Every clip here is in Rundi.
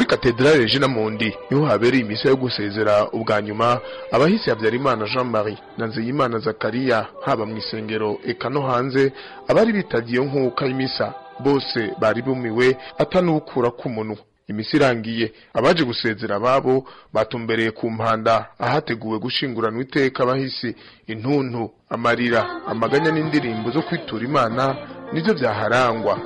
muri katedrale Regina Mundi niho habereye imisa yo gusezera ubwa nyuma abahisi Habyarimana Jean Marie na Nzeyimana Zakaria haba mu isengero eka no hanze abari bitagiye nkuka y'imisa bose bari bumiwe atanukura k'umunwa imisi irangiye abaje gusezera ababo batumbereye ku mpanda ahateguwe gushinguranwa iteka abahisi intuntu amarira amaganya n'indirimbo zo kwitura imana nivyo vyaharangwa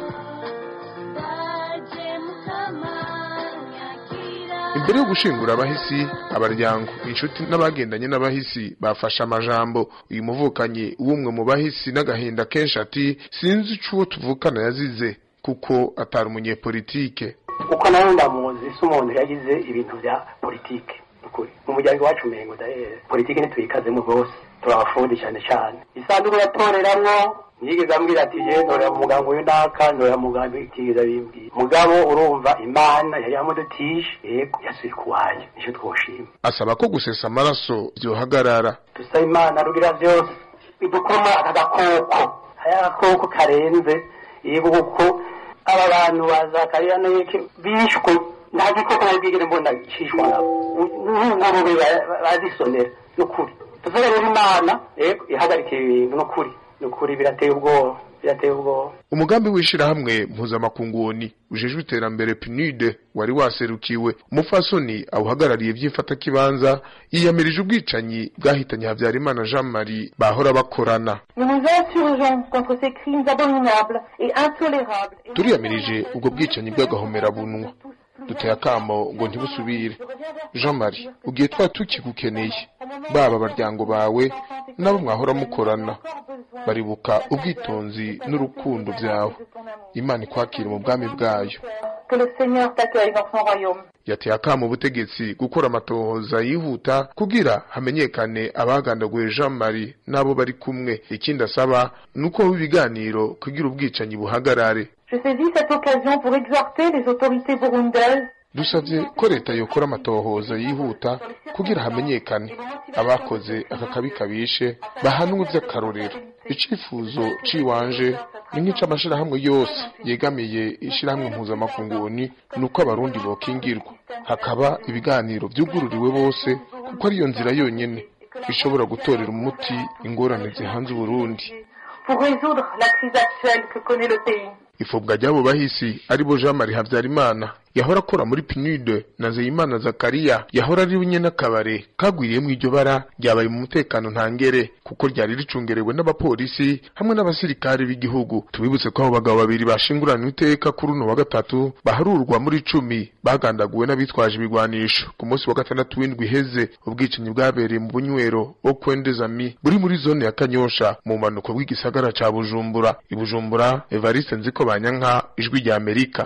imbere yo gushingura abahisi abaryango inshuti n'abagendanye n'abahisi bafashe amajambo uyu muvukanyi w'umwe mu bahisi n'agahinda kenshi ati sinzi ico uwo tuvukana yazize kuko atari umunyepolitike uko nawe ndamuzi si umuntu yagize ibintu vya politike ukuri mu muryango wacu umengo dahere politike ntituyikazemo rwose turabafundi cyane cyane isanduku yatoreramwo ntiyigeze ambwira ati je ntorera mu muganga uyu naka ntorera mu muganga itigeze abimbwira mugabo urumva imana yari yamudutije yego yasuye kuwayo nicyo twoshima asaba ko gusesa amaraso vyohagarara dusaba imana rugira vyose idukoma aka gakoko haya gakoko karenze yego kuko aba bantu bazakarira neke bishwe nta gikoko nari bwigere mbona cishwa nabo n'ingurube bazisonera n'ukuri dusabe rero imana yego ihagarike ibintu n'ukuri n'ukuri birateye ubwoba birateye ubwoba umugambi w'ishirahamwe mpuzamakunguni ujejwe iterambere PNUD wari waserukiwe umufasoni awuhagarariye vy'imfatakibanza yiyamirije ubwicanyi bwahitanye Habyarimana Jean Marie bahora bakorana Nous nous insurgeons contre ces crimes abominables et intolérables. turiyamirije ubwo bwicanyi bw'agahomerabunwa duteye akamo ngo ntibusubire Jean Marie ugiye twari tukigukeneye baba abaryango bawe nabo mwahora mukorana baribuka ubwitonzi n'urukundo vyawe imana ikwakire mu bwami bwayo Que le Seigneur t'accueille dans son royaume. yateye akamo ubutegetsi gukora amatohoza yihuta kugira hamenyekane abagandaguye Jean Marie n'abo bari kumwe ikindi asaba nuko haba ibiganiro kugira ubwicanyi buhagarare Je saisis cette occasion pour exhorter les autorités burundaises dusavye ko leta yokora amatohoza yihuta kugira hamenyekane abakoze aka kabi kabishe bahanwe vy'akarorero icifuzo ciwanje ni nk'ic'amashirahamwe yose yegamiye ishirahamwe mpuzamakunguni nuko abarundi bokingirwa hakaba ibiganiro vyugururiwe bose kuko ariyo nzira yonyene ishobora gutorera umuti ingorane zihanze uburundi pour résoudre la crise actuelle que connaît le pays. ifubwa ry'abo bahisi aribo Jean Marie Havyarimana yahora akora muri PNUD na Nzeyimana Zakaria yahora ari nyene akabare kagwiriye mu iryo bara ryabaye mu mutekano ntangere kuko ryari ricungerewe n'abapolisi hamwe n'abasirikare b'igihugu tubibutse ko abo bagabo babiri bashinguranywe iteka kuri uno wa gatatu baharurwa muri icumi bagandaguwe n'abitwaje ibigwanisho ku munsi wa gatandatu w'indwi iheze ubwicanyi bwabereye mu bunywero wo kwendezami buri muri zone ya Kanyosha mu manuko bw'igisagara ca Bujumbura i Bujumbura Evariste Nziko Banyanka ijwi rya Amerika